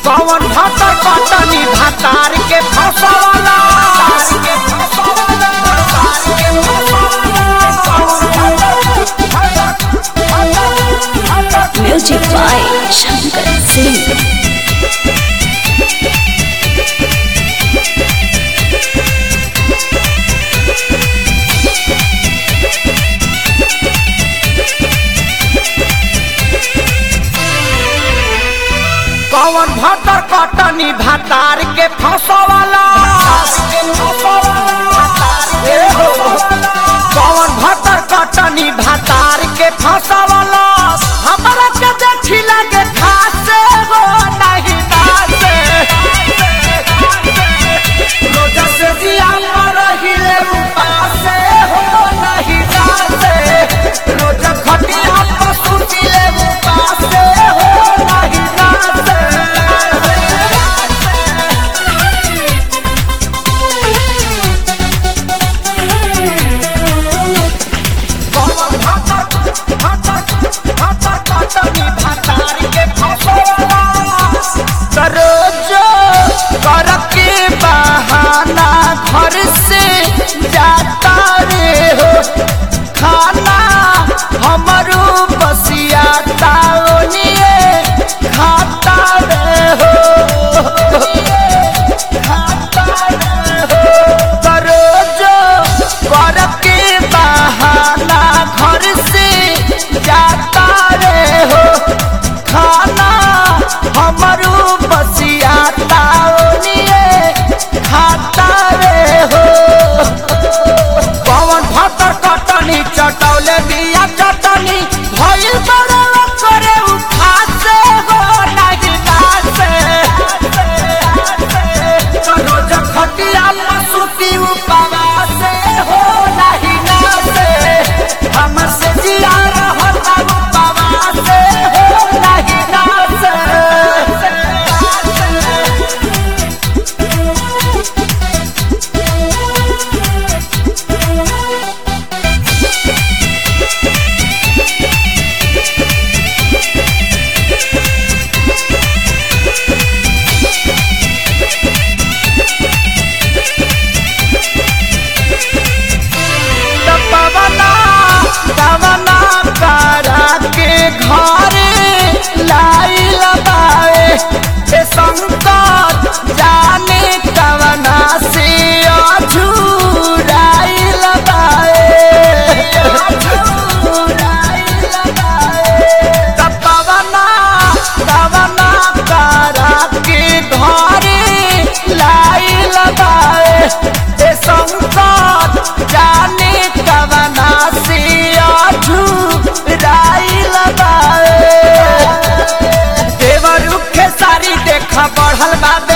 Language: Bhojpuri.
कौन भातर कटनी भातार के फसवाला Music by Shankar Singh. कौन भातर कटनी भातार के फसवाला ए हो। कौन भातर कटनी भातार के फसवाला हमरा के देखी लगे खासे हो नहीं नासे रोजा से जिया पर हिले उपासे हो नहीं नासे रोजा खटिया पर सुतिले उपासे हो नहीं नासे रोजो कर के बहाना घर से जाता रे हो खाना हमरो बसिया ताओनिए खाता रे हो खाता रे हो रोजो कर के बहाना घर से जाता रे हो खाना हमरो बसिया ताओनिए खाता रे हो पवन भातर कटनी चटौले बिया चटनी भइल बड़ा करे उठासे हो नहीं नासे रोज खटिया पसुती उपवासे हो नहीं नासे हमर से जिया रहता उपवासे हो नहीं नासे दबवना दवना करा के घरे लाई लगाए ए संकट जाने कवना से अझुराई लगाए दबवना दवना करा के घरे लाई लगाए ए संकट जाने कवना से अझुराई लगाए देवर रुखे सारी देखा बढ़ल बा